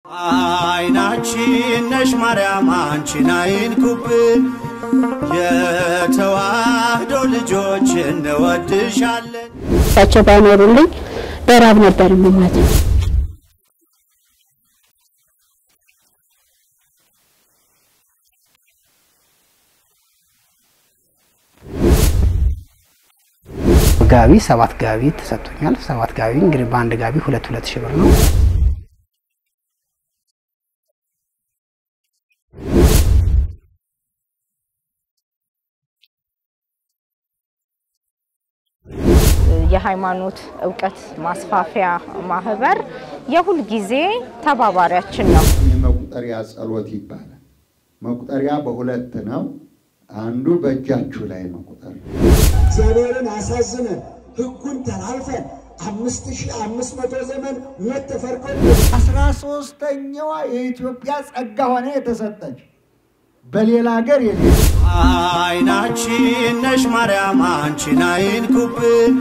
አይናችን ነሽ ማርያም አንቺን አይንኩብን፣ የተዋህዶ ልጆች እንወድሻለን። እሳቸው ባይኖሩልኝ በራብ ነበር የምሞተው። ጋቢ ሰባት ጋቢ ተሰጥቶኛል። ሰባት ጋቢ እንግዲህ በአንድ ጋቢ ሁለት ሁለት ሺህ ብር ነው። የሃይማኖት እውቀት ማስፋፊያ ማህበር የሁል ጊዜ ተባባሪያችን ነው። የመቁጠሪያ ጸሎት ይባላል። መቁጠሪያ በሁለት ነው። አንዱ በእጃችሁ ላይ ነው ቁጠር። እግዚአብሔርን አሳዝነን ሕጉን ተላልፈን አምስት ሺህ አምስት መቶ ዘመን ሞት ተፈርቆ አስራ ሶስተኛዋ የኢትዮጵያ ጸጋ ሆነ የተሰጠች በሌላ ሀገር የለ አይናችን ነሽ ማርያም አንቺን አይንኩብን፣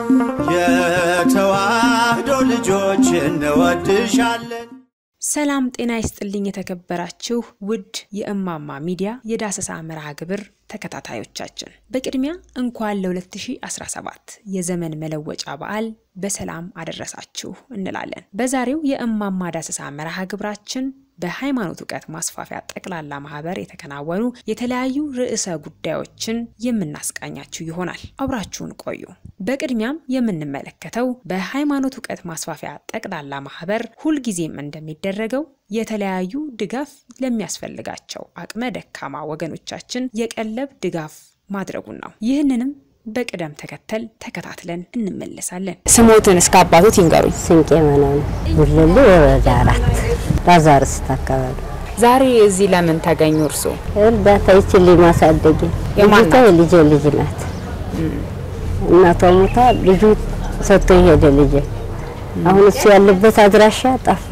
የተዋህዶ ልጆች እንወድሻለን። ሰላም ጤና ይስጥልኝ። የተከበራችሁ ውድ የእማማ ሚዲያ የዳሰሳ መርሃ ግብር ተከታታዮቻችን በቅድሚያ እንኳን ለ2017 የዘመን መለወጫ በዓል በሰላም አደረሳችሁ እንላለን። በዛሬው የእማማ ዳሰሳ መርሃ ግብራችን በሃይማኖት እውቀት ማስፋፊያ ጠቅላላ ማህበር የተከናወኑ የተለያዩ ርዕሰ ጉዳዮችን የምናስቃኛችሁ ይሆናል። አብራችሁን ቆዩ። በቅድሚያም የምንመለከተው በሃይማኖት እውቀት ማስፋፊያ ጠቅላላ ማህበር ሁልጊዜም እንደሚደረገው የተለያዩ ድጋፍ ለሚያስፈልጋቸው አቅመ ደካማ ወገኖቻችን የቀለብ ድጋፍ ማድረጉን ነው። ይህንንም በቅደም ተከተል ተከታትለን እንመለሳለን። ስሞትን እስከ አባቶት ይንገሩኝ። ስንቄ መነን ጉለሌ ወረዳ አራት ባዛርስት አካባቢ ዛሬ እዚህ ለምን ተገኙ እርሶ? እርዳታ ይችልኝ ማሳደጊያ የማን ልጅቷ የልጄ ልጅ ናት። እናቷ ሞታ ልጁ ሰጥቶ የሄደ ልጄ አሁን እሱ ያለበት አድራሻ ጠፋ።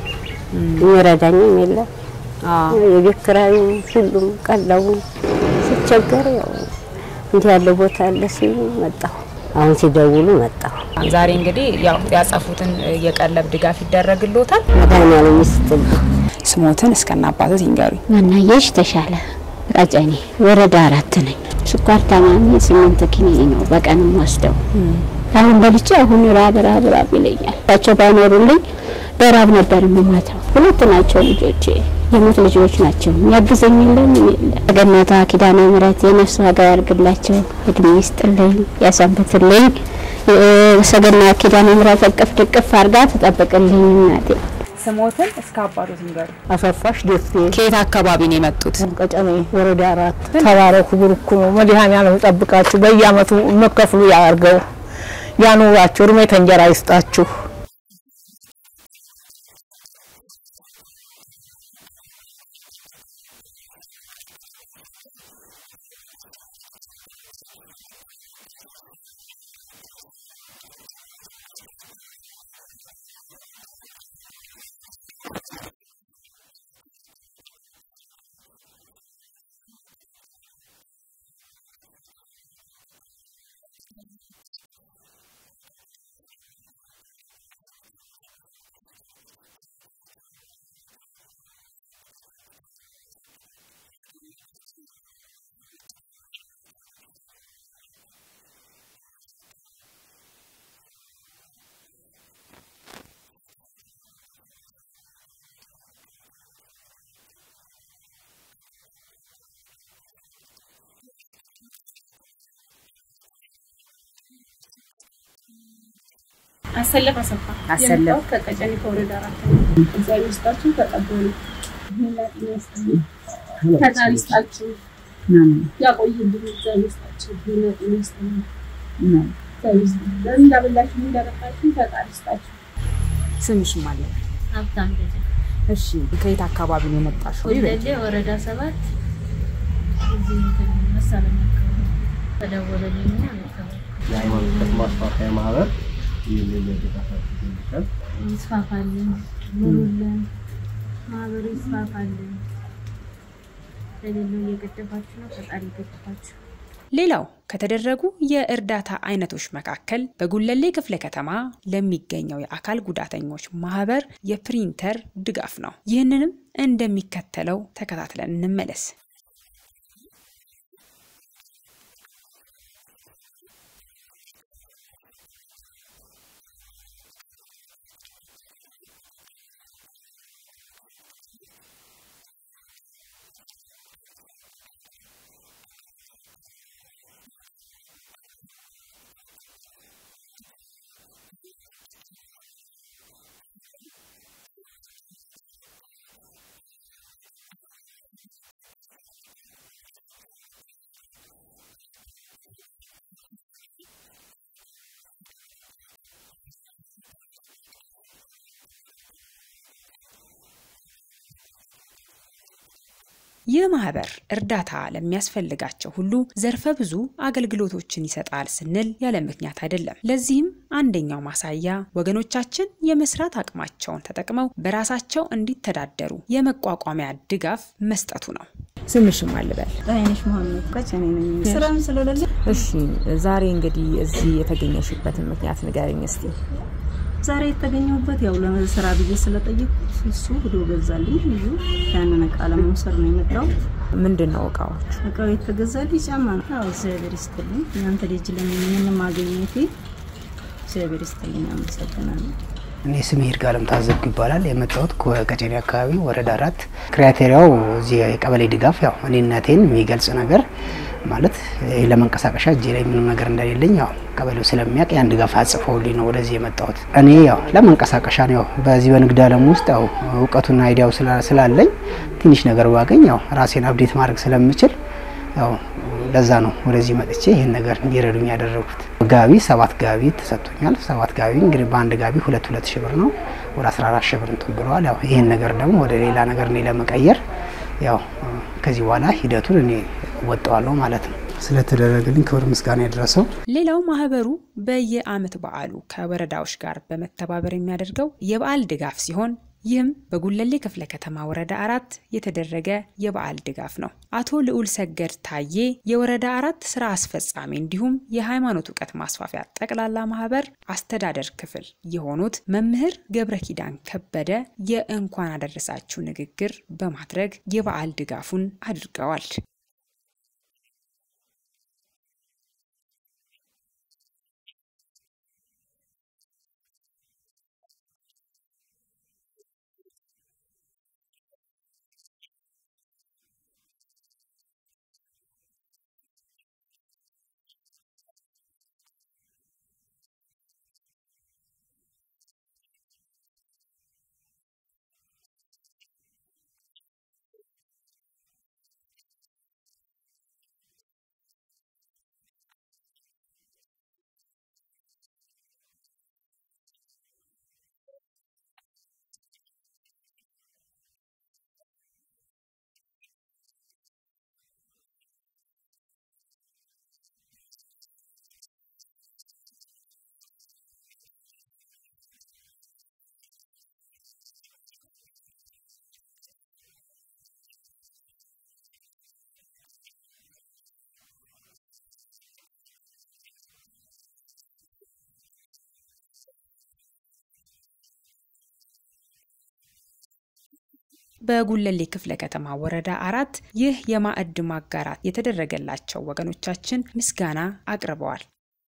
የሚረዳኝም የለም። የቤት ኪራዩ ሁሉም ቀለቡ ሲቸገር ያው እንዲህ ያለ ቦታ አለ ሲሉ መጣሁ። አሁን ሲደውሉ መጣሁ። ዛሬ እንግዲህ ያው ያጸፉትን የቀለብ ድጋፍ ይደረግሎታል። መድኃኒዓለም ይስጥልኝ። ስሞትን እስከና አባቶት ይንገሩኝ። ማናየሽ ተሻለ ቀጨኔ ወረዳ አራት ነኝ። ስኳር ታማሚ ስምንት ኪኒኒ ነው በቀንም ወስደው አሁን በልቼ አሁን ራብ ራብ ራብ ይለኛል። እሳቸው ባይኖሩልኝ በራብ ነበር የምሞተው። ሁለት ናቸው ልጆቼ፣ የሞት ልጆች ናቸው። የሚያግዘኝ የለም ምን የለም። ገነቷ ኪዳነ ምሕረት የነፍስ ዋጋ ያርግላቸው፣ እድሜ ይስጥልኝ፣ ያሰንብትልኝ። ሰገና ኪዳነ ምሕረት እቅፍ ድቅፍ አርጋ ትጠብቅልኝ እናቴ። ስሞትን እስከ አባቶት ይንገሩ። አሰፋሽ ደሴ ከየት አካባቢ ነው የመጡት? ቀጨኔ ወረዳ አራት ተባረኩ፣ ብሩክ ነው። መድኃኔዓለም ይጠብቃችሁ፣ በየአመቱ መከፍሉ ያርገው፣ ያኑራችሁ፣ እድሜ ተንጀራ ይስጣችሁ። አሰለፍ አሰፋ አሰለፍ። የመጣሁት ከቀጨኔ ከወረዳ አራት ነው። እግዚአብሔር ይስጣችሁ፣ ተቀበሉ። ምህላችን ያስጠኝ ፈጣሪ ይስጣችሁ፣ ያቆይልን። እግዚአብሔር ይስጣችሁ፣ ምህላችን ያስጠኝ። እግዚአብሔር ይስጣችሁ። ለምን እንዳበላችሁ ምን እንዳጠጣችሁ ፈጣሪ ይስጣችሁ። ስምሽ ማለት ሀብታም ልጅ እሺ፣ ከየት አካባቢ ነው የመጣሽው? ወለሌ ወረዳ ሰባት እዚህ መሳለኛ አካባቢ ተደወለልኝና መጣሁ። የሃይማኖት እውቀት ማስፋፊያ ማህበር ይህንን ድጋፍ አድርጎልሻል። ይስፋፋልን፣ ኑሩልን፣ ማህበሩ ይስፋፋልን። ለሌለው እየገደፋችሁ ነው፣ ፈጣሪ ይገድፋችሁ። ሌላው ከተደረጉ የእርዳታ አይነቶች መካከል በጉለሌ ክፍለ ከተማ ለሚገኘው የአካል ጉዳተኞች ማህበር የፕሪንተር ድጋፍ ነው። ይህንንም እንደሚከተለው ተከታትለን እንመለስ። ይህ ማህበር እርዳታ ለሚያስፈልጋቸው ሁሉ ዘርፈ ብዙ አገልግሎቶችን ይሰጣል ስንል ያለ ምክንያት አይደለም። ለዚህም አንደኛው ማሳያ ወገኖቻችን የመስራት አቅማቸውን ተጠቅመው በራሳቸው እንዲተዳደሩ የመቋቋሚያ ድጋፍ መስጠቱ ነው። ስምሽም አልበል አይነሽ መሀመድ ቀጨኔ ነኝ። ስራም ስለሌለ እሺ፣ ዛሬ እንግዲህ እዚህ የተገኘሽበትን ምክንያት ንገረኝ እስቲ። ዛሬ የተገኘሁበት ያው ለስራ ብዬ ስለጠየቁት እሱ ሂዶ ገዛልኝ። ልዩ ያንን እቃ ለመውሰድ ነው የመጣሁት። ምንድን ነው እቃዎቹ? እቃው የተገዛልኝ ጫማ ነው። ያው እግዚአብሔር ይስጥልኝ። እናንተ ልጅ ለምን ማግኘቴ እግዚአብሔር ይስጥልኝ። አመሰግናለሁ። እኔ ስሜ ይርጋለም ታዘብኩ ይባላል። የመጣሁት ከቀጨኔ አካባቢ ወረዳ አራት ክራይቴሪያው እዚህ የቀበሌ ድጋፍ ያው እኔነቴን የሚገልጽ ነገር ማለት ይሄ ለመንቀሳቀሻ እጄ ላይ ምንም ነገር እንደሌለኝ ያው ቀበሌው ስለሚያውቅ ያን ድጋፍ አጽፈውልኝ ነው ወደዚህ የመጣሁት። እኔ ያው ለመንቀሳቀሻ ነው ያው በዚህ በንግድ ዓለም ውስጥ ያው እውቀቱና አይዲያው ስላለኝ ትንሽ ነገር ባገኝ ያው ራሴን አብዴት ማድረግ ስለምችል ያው ለዛ ነው ወደዚህ መጥቼ ይህን ነገር እንዲረዱኝ ያደረጉት። ጋቢ ሰባት ጋቢ ተሰጥቶኛል። ሰባት ጋቢ እንግዲህ በአንድ ጋቢ ሁለት ሁለት ሺህ ብር ነው ወደ 14 ሺህ ብር እንትን ብለዋል። ያው ይህን ነገር ደግሞ ወደ ሌላ ነገር እኔ ለመቀየር ያው ከዚህ በኋላ ሂደቱን እኔ ወጣዋለሁ ማለት ነው። ስለተደረገልኝ ክብር ምስጋና የደረሰው። ሌላው ማህበሩ በየአመት በዓሉ ከወረዳዎች ጋር በመተባበር የሚያደርገው የበዓል ድጋፍ ሲሆን ይህም በጉለሌ ክፍለ ከተማ ወረዳ አራት የተደረገ የበዓል ድጋፍ ነው። አቶ ልዑል ሰገድ ታዬ የወረዳ አራት ስራ አስፈጻሚ እንዲሁም የሃይማኖት እውቀት ማስፋፊያ ጠቅላላ ማህበር አስተዳደር ክፍል የሆኑት መምህር ገብረ ኪዳን ከበደ የእንኳን አደረሳችሁ ንግግር በማድረግ የበዓል ድጋፉን አድርገዋል። በጉለሌ ክፍለ ከተማ ወረዳ አራት ይህ የማዕድ ማጋራት የተደረገላቸው ወገኖቻችን ምስጋና አቅርበዋል።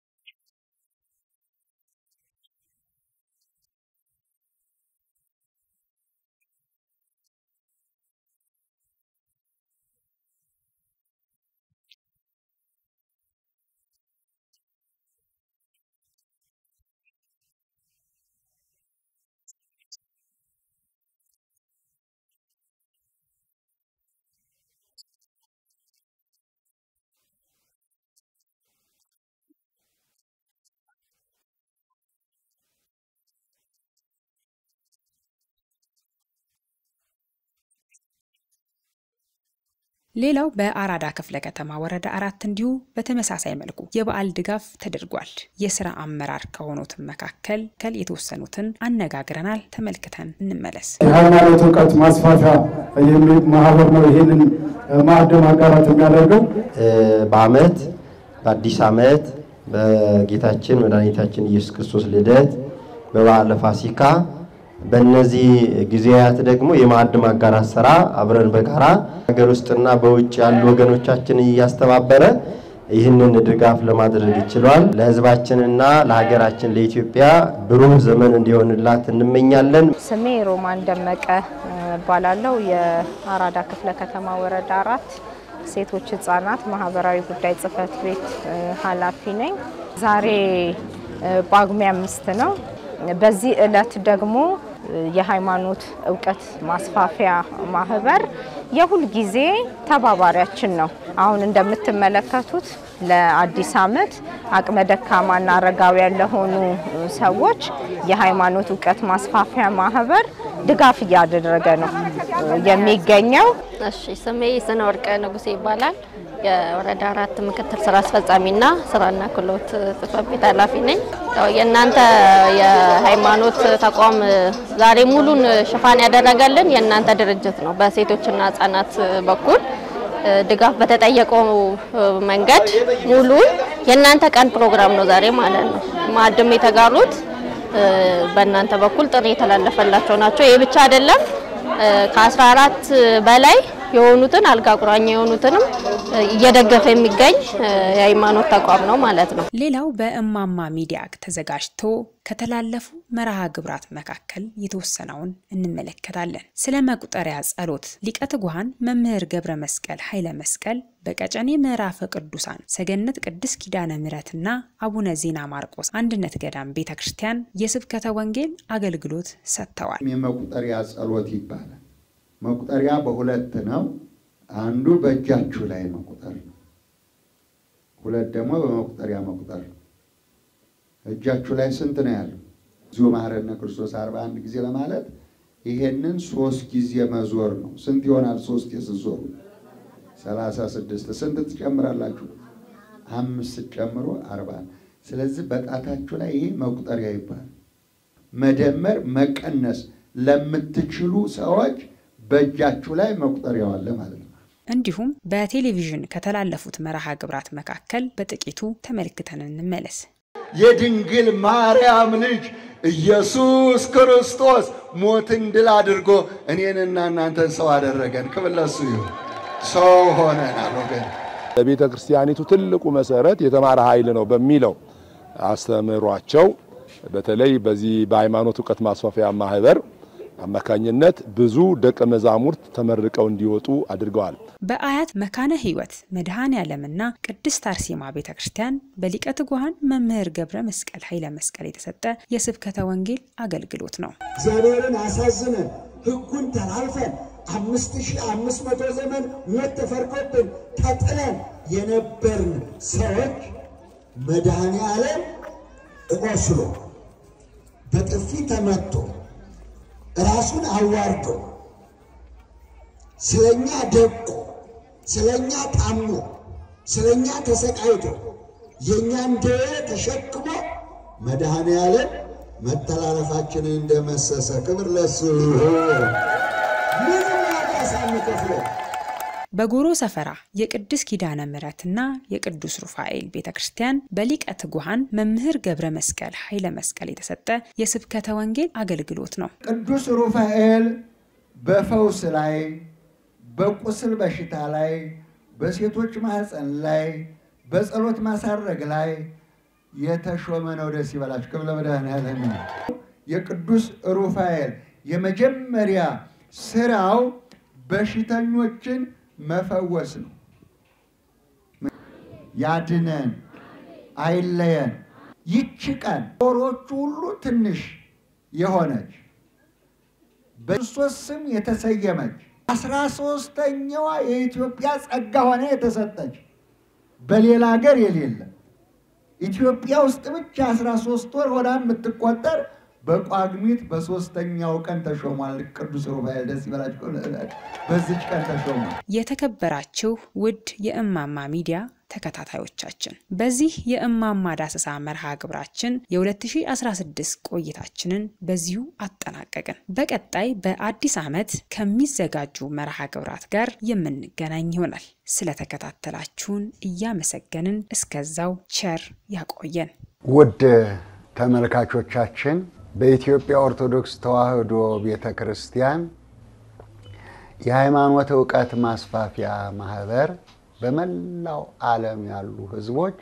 ሌላው በአራዳ ክፍለ ከተማ ወረዳ አራት እንዲሁ በተመሳሳይ መልኩ የበዓል ድጋፍ ተደርጓል። የስራ አመራር ከሆኑትን መካከል ከል የተወሰኑትን አነጋግረናል። ተመልክተን እንመለስ። የሃይማኖት እውቀት ማስፋፊያ የሚል ማህበር ነው ይህንን ማዕድ ማጋራት የሚያደርገው። በአመት በአዲስ ዓመት በጌታችን መድኃኒታችን ኢየሱስ ክርስቶስ ልደት በበዓለ ፋሲካ በእነዚህ ጊዜያት ደግሞ የማዕድ ማጋራት ስራ አብረን በጋራ ሀገር ውስጥና በውጭ ያሉ ወገኖቻችን እያስተባበረ ይህንን ድጋፍ ለማድረግ ችሏል። ለሕዝባችንና ለሀገራችን ለኢትዮጵያ ብሩህ ዘመን እንዲሆንላት እንመኛለን። ስሜ ሮማን ደመቀ እባላለሁ። የአራዳ ክፍለ ከተማ ወረዳ አራት ሴቶች ህጻናት ማህበራዊ ጉዳይ ጽህፈት ቤት ኃላፊ ነኝ። ዛሬ ጳጉሜ አምስት ነው። በዚህ እለት ደግሞ የሃይማኖት እውቀት ማስፋፊያ ማህበር የሁል ጊዜ ተባባሪያችን ነው። አሁን እንደምትመለከቱት ለአዲስ ዓመት አቅመ ደካማና አረጋውያን ለሆኑ ሰዎች የሃይማኖት እውቀት ማስፋፊያ ማህበር ድጋፍ እያደረገ ነው የሚገኘው። እሺ ስሜ ስነ ወርቅ ንጉሴ ይባላል። የወረዳ አራት ምክትል ስራ አስፈጻሚና ስራና ክህሎት ጽህፈት ቤት ኃላፊ ነኝ። ያው የእናንተ የሃይማኖት ተቋም ዛሬ ሙሉን ሽፋን ያደረገልን የእናንተ ድርጅት ነው። በሴቶችና ህጻናት በኩል ድጋፍ በተጠየቀው መንገድ ሙሉ የእናንተ ቀን ፕሮግራም ነው ዛሬ ማለት ነው። ማዕድም የተጋሩት በእናንተ በኩል ጥሪ የተላለፈላቸው ናቸው። ይህ ብቻ አይደለም። ከ14 በላይ የሆኑትን አልጋ ቁራኛ የሆኑትንም እየደገፈ የሚገኝ የሃይማኖት ተቋም ነው ማለት ነው። ሌላው በእማማ ሚዲያ ተዘጋጅቶ ከተላለፉ መርሃ ግብራት መካከል የተወሰነውን እንመለከታለን። ስለ መቁጠሪያ ጸሎት ሊቀ ትጉሃን መምህር ገብረ መስቀል ኃይለ መስቀል በቀጨኔ ምዕራፈ ቅዱሳን ሰገነት ቅድስት ኪዳነ ምሕረትና አቡነ ዜና ማርቆስ አንድነት ገዳም ቤተ ክርስቲያን የስብከተ ወንጌል አገልግሎት ሰጥተዋል። የመቁጠሪያ ጸሎት ይባላል። መቁጠሪያ በሁለት ነው። አንዱ በእጃችሁ ላይ መቁጠር ነው። ሁለት ደግሞ በመቁጠሪያ መቁጠር ነው። እጃችሁ ላይ ስንት ነው ያለው? እዚሁ መሐረነ ክርስቶስ አርባ አንድ ጊዜ ለማለት ይሄንን ሶስት ጊዜ መዞር ነው። ስንት ይሆናል? ሶስት ስትዞሩ ሰላሳ ስድስት ስንት ትጨምራላችሁ? አምስት ጨምሮ አርባ ስለዚህ በጣታችሁ ላይ ይሄ መቁጠሪያ ይባላል። መደመር መቀነስ ለምትችሉ ሰዎች በእጃችሁ ላይ መቁጠሪያው አለ ማለት ነው። እንዲሁም በቴሌቪዥን ከተላለፉት መርሃ ግብራት መካከል በጥቂቱ ተመልክተን እንመለስ። የድንግል ማርያም ልጅ ኢየሱስ ክርስቶስ ሞትን ድል አድርጎ እኔንና እናንተን ሰው አደረገን። ክብር ለእሱ ይሁን። ሰው ሆነናል ወገን። ለቤተ ክርስቲያኒቱ ትልቁ መሰረት የተማረ ኃይል ነው በሚለው አስተምሯቸው በተለይ በዚህ በሃይማኖት እውቀት ማስፋፊያ ማህበር አማካኝነት ብዙ ደቀ መዛሙርት ተመርቀው እንዲወጡ አድርገዋል። በአያት መካነ ሕይወት መድኃኔ ዓለምና ቅድስት አርሴማ ቤተ ክርስቲያን በሊቀ ትጉሃን መምህር ገብረ መስቀል ኃይለ መስቀል የተሰጠ የስብከተ ወንጌል አገልግሎት ነው። እግዚአብሔርን አሳዝነን ሕጉን ተላልፈን አምስት ሺህ አምስት መቶ ዘመን ሞት ተፈርዶብን ተጥለን የነበርን ሰዎች መድኃኔ ዓለም ቆስሎ በጥፊ ተመቶ ራሱን አዋርዶ ስለኛ ደቆ ስለኛ ታሞ ስለኛ ተሰቃይቶ የእኛን ደዌ ተሸክሞ መድኃኔ ዓለም መተላለፋችንን እንደመሰሰ ክብር ለሱ ይሁን። ምንም ዋጋ ሳንከፍለው በጎሮ ሰፈራ የቅድስ ኪዳነ ምሕረትና የቅዱስ ሩፋኤል ቤተ ክርስቲያን በሊቀ ትጉሃን መምህር ገብረ መስቀል ኃይለ መስቀል የተሰጠ የስብከተ ወንጌል አገልግሎት ነው። ቅዱስ ሩፋኤል በፈውስ ላይ፣ በቁስል በሽታ ላይ፣ በሴቶች ማህፀን ላይ፣ በጸሎት ማሳረግ ላይ የተሾመ ነው። ደስ ይበላችሁ። ክብረ መድኃኔዓለም የቅዱስ ሩፋኤል የመጀመሪያ ስራው በሽተኞችን መፈወስ ነው። ያድነን፣ አይለየን። ይቺ ቀን ወሮቹ ሁሉ ትንሽ የሆነች በክርስቶስ ስም የተሰየመች አስራ ሶስተኛዋ የኢትዮጵያ ጸጋ ሆነ የተሰጠች በሌላ ሀገር የሌለ ኢትዮጵያ ውስጥ ብቻ አስራ ሶስት ወር ሆና የምትቆጠር በጳጉሜት በሶስተኛው ቀን ተሾሟል። ቅዱስ ሩፋኤል ደስ ይበላችሁ። በዚች ቀን ተሾሟል። የተከበራችሁ ውድ የእማማ ሚዲያ ተከታታዮቻችን በዚህ የእማማ ዳሰሳ መርሃ ግብራችን የ2016 ቆይታችንን በዚሁ አጠናቀቅን። በቀጣይ በአዲስ ዓመት ከሚዘጋጁ መርሃ ግብራት ጋር የምንገናኝ ይሆናል። ስለተከታተላችሁን እያመሰገንን እስከዛው ቸር ያቆየን። ውድ ተመልካቾቻችን በኢትዮጵያ ኦርቶዶክስ ተዋሕዶ ቤተ ክርስቲያን የሃይማኖት እውቀት ማስፋፊያ ማህበር በመላው ዓለም ያሉ ሕዝቦች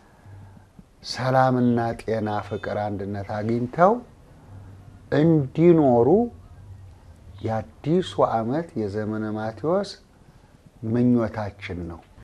ሰላምና ጤና፣ ፍቅር፣ አንድነት አግኝተው እንዲኖሩ የአዲሱ ዓመት የዘመነ ማቴዎስ ምኞታችን ነው።